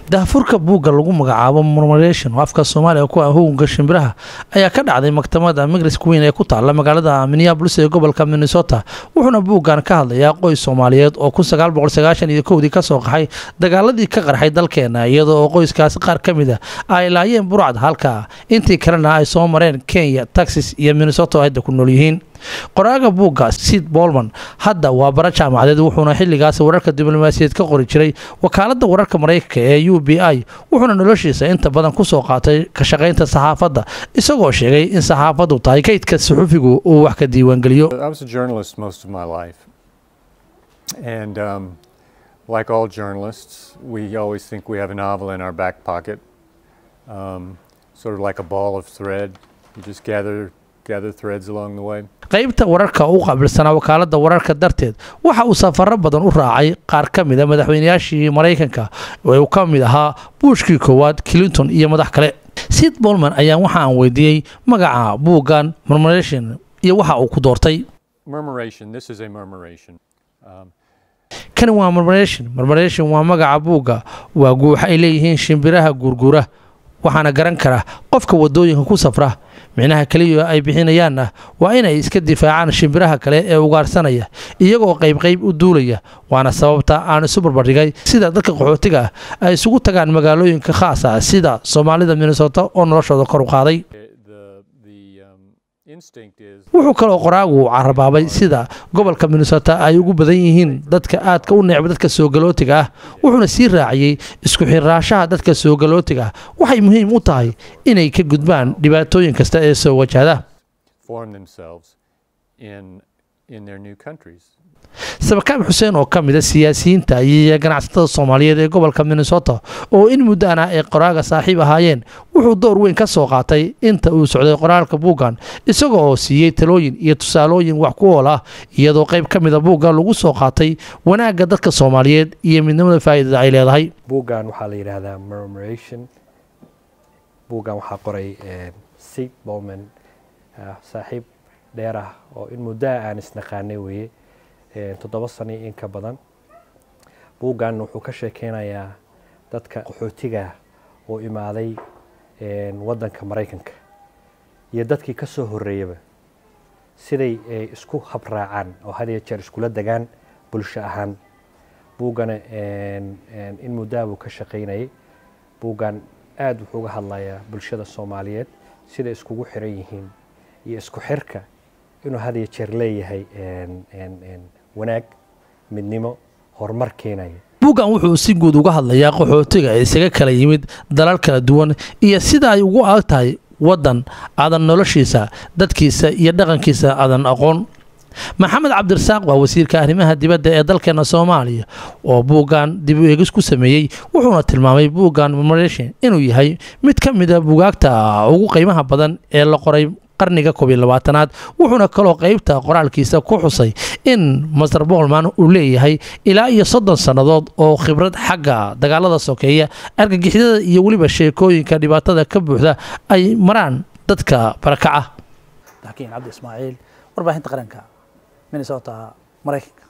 daahfurka buugga lagu magacaabo murmuration oo afka soomaaliga ku ah hugunka shimbiraha ayaa ka dhacday maktabada migris queen ee ku taala magaalada minneabolis ee gobolka minnesota wuxuuna buuggan ka hadlayaa qoys soomaaliyeed oo iyo kowdii kasoo qaxay dagaaladii ka qarxay dalkeena iyadoo oo qoyskaasi qaar ka mid a ay laayeen burcad halka intii kalena ay soo mareen kenya texas iyo minnesota oo hadda ku nool yihiin qoraaga buugga sid bolman hadda waa bara jaamacadeed wuxuuna xilligaas wararka diblomaasiyeed ka qori jiray wakaaladda wararka maraykanka ee u b i wuxuuna noloshiisa inta badan kusoo qaatay ka shaqaynta saxaafadda isagoo sheegay in saxaafaddu tahay kaydka suxufigu uu wax ka diiwaangeliyo I was a journalist most of my life. And um, like all journalists, we always think we have a novel in our back pocket, um, sort of like a ball of thread. You just gather, gather threads along the way. qaybta wararka u qaabilsanaa wakaaladda wararka darteed waxa uu safaro badan u raacay qaar ka mid a madaxweynayaashii maraykanka ee uu ka mid ahaa buushkii koowaad clinton iyo madax kale sid bolman ayaa waxa aan weydiiyey magaca buuggan murmuration iyo waxa uu ku doortay Murmuration, this is a murmuration. Um, kani waa murmuration murmuration waa magaca buugga waa guuxa ay leeyihiin shimbiraha guurguura waxaana garan kara qofka wadooyinka ku safra micnaha keliya ay bixinayaanna waa inay iska difaacaan shimbiraha kale ee ugaarsanaya iyagoo qaybqayb u duulaya waana sababta aan isu barbardhigay sida dadka qaxootiga ah ay isugu tagaan magaalooyinka khaasa sida soomaalida minnesota oo noloshooda kor u qaaday the, the um, instinct is wuxuu kaloo qoraagu carabaabay sida gobolka minnesota ay ugu badan yihiin dadka aadka u necba dadka soogalootiga ah wuxuuna sii raaciyey isku xirraashaha dadka soogalootiga ah waxay muhiim u tahay inay ka gudbaan dhibaatooyin kasta ee soo wajahda form themselves in, in their new countries. sabakaab xuseen oo ka mid a siyaasiyiinta iyo ganacsatada soomaaliyeed ee gobolka minnesota oo in muddaana ay qoraaga saaxiib ahaayeen wuxuu door weyn ka soo qaatay inta uu socday qoraalka buuggan isaga oo siiyey talooyin iyo tusaalooyin wax ku ool ah iyadoo qayb ka mida buugga lagu soo qaatay wanaagga dadka soomaaliyeed iyo midnimada faa'iidada ay leedahay buuggan waxaa la yidhaahdaa murmuration buuggan waxaa qoray sid bolman saaxiib dheer ah oo in muddaa aan isnaqaanay weeye toddoba sano in ka badan buuggan wuxuu ka sheekeynayaa dadka qaxootiga oo imaaday waddanka maraykanka iyo dadkii ka soo horreeyaba siday isku habraacaan oo had iyo jeer iskula degaan bulsho ahaan buuggana in muddaa buu ka shaqaynayay buuggan aada wuxuu uga hadlayaa bulshada soomaaliyeed siday iskugu xiran yihiin iyo isku xirka inuu had iyo jeer leeyahay wanaag midnimo horumar keenaya buuggan wuxuu si guud uga hadlayaa qaxootiga ee isaga kala yimid dalal kala duwan iyo sida ay ugu adag tahay waddan aadan noloshiisa dadkiisa iyo dhaqankiisa aadan aqoon maxamed cabdirasaaq waa wasiirka arrimaha dibadda ee dalkeena soomaaliya oo buuggan dib u eegis ku sameeyey wuxuuna tilmaamay buuggan murmuration inuu yahay mid ka mid a bugaagta ugu qiimaha badan ee la qoray qarniga koob iyo labaatanaad wuxuuna kaloo qaybta qoraalkiisa ku xusay in master bolman uu leeyahay ilaa iyo soddon sannadood oo khibrad xagga dagaalada sokeeya argagixidada iyo weliba sheekooyinka dhibaatada ka buuxda ay maraan dadka barakaca laakiin cabdi ismaaciil warbaahinta qaranka minnesota maraykanka